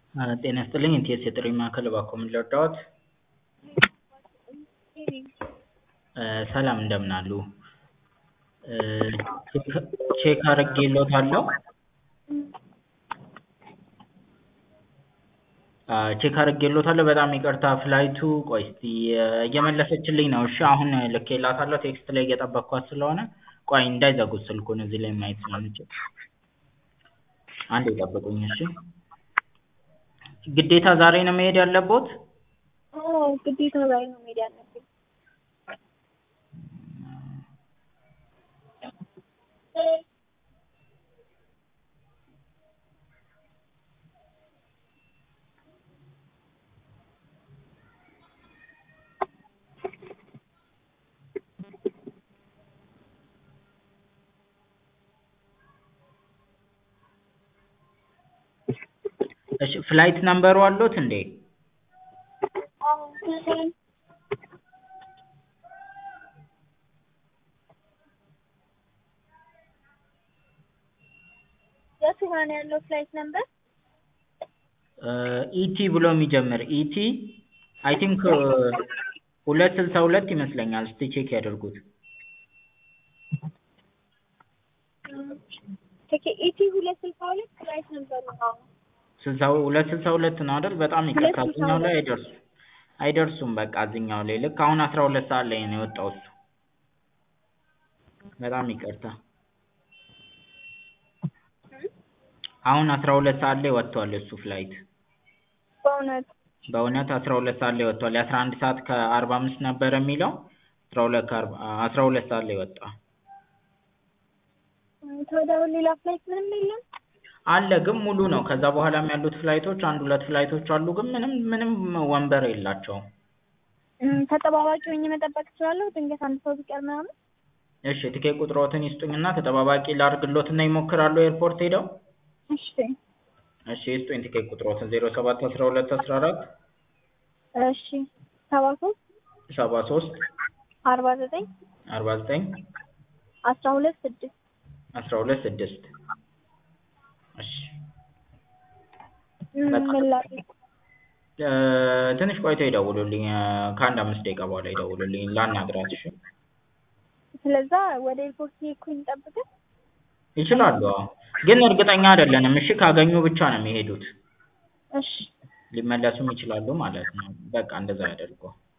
ጤና ይስጥልኝ የኢቲኤስ የጥሪ ማዕከል እባክዎ ምን ልርዳዎት? ሰላም እንደምን አሉ? ቼክ አድርጌልዎታለሁ ቼክ አድርጌልዎታለሁ በጣም ይቅርታ ፍላይቱ ቆይ እስኪ እየመለሰችልኝ ነው እሺ አሁን ልኬላታለሁ ቴክስት ላይ እየጠበቅኳት ስለሆነ ቆይ እንዳይዘጉት ስልኩን እዚህ ላይ ማየት ስለምችል አንዴ ይጠብቁኝ እሺ ግዴታ ዛሬ ነው መሄድ ያለብዎት? አዎ ግዴታ ዛሬ ነው መሄድ ያለብኝ። እሺ ፍላይት ነምበሩ አለዎት እንዴ? አዎ የቱ ጋር ነው ያለው ፍላይት ነምበር? ኢቲ ብሎ የሚጀምር ኢቲ አይ ቲንክ ሁለት ስልሳ ሁለት ይመስለኛል እስኪ ቼክ ያድርጉት። ኢቲ ሁለት ስልሳ ሁለት ፍላይት ነምበሩ ነው። ስልሳ ሁለት ስልሳ ሁለት ነው አይደል? በጣም ይቅርታ ሁለት ስልሳ እዚህኛው ላይ ሁለት አይደርሱም አይደርሱም በቃ እዚህኛው ላይ ልክ አሁን አስራ ሁለት ሰዓት ላይ ነው የወጣው እሱ። በጣም ይቅርታ አሁን አስራ ሁለት ሰዓት ላይ ወጥቷል እሱ ፍላይት በእውነት በእውነት አስራ ሁለት ሰዓት ላይ ወጥቷል የአስራ አንድ ሰዓት ከአርባ አምስት ነበር የሚለው አስራ ሁለት ከአርባ አስራ ሁለት ሰዓት ላይ ወጣ። ታዲያ አሁን ሌላ ፍላይት ምንም የለም? አለ ግን ሙሉ ነው ከዛ በኋላም ያሉት ፍላይቶች አንድ ሁለት ፍላይቶች አሉ ግን ምንም ምንም ወንበር የላቸውም። እም፣ ተጠባባቂ ሆኜ መጠበቅ እችላለሁ? ድንገት አንድ ሰው ቢቀር ምናምን? እሺ ትኬት ቁጥሮትን ይስጡኝና ተጠባባቂ ላድርግልዎትና ይሞክራሉ ኤርፖርት ሄደው? እሺ እሺ ይስጡኝ ትኬት ቁጥሮትን ዜሮ ሰባት አስራ ሁለት አስራ አራት እሺ ሰባ ሶስት ሰባ ሶስት አርባ ዘጠኝ አርባ ዘጠኝ አስራ ሁለት ስድስት አስራ ሁለት ስድስት እሺ እም፣ በቃ ምን ላድርግ? እ፣ ትንሽ ቆይተው ይደውሉልኝ እ፣ ከአንድ አምስት ደቂቃ በኋላ ይደውሉልኝ ላናግራት እሺ ስለዛ ወደ ኤርፖርት እየሄድኩኝ ልጠብቅህ? ይችላሉ አዎ ግን እርግጠኛ አይደለንም እሺ ካገኙ ብቻ ነው የሚሄዱት እሺ ሊመለሱም ይችላሉ ማለት ነው በቃ እንደዛ ያድርጉ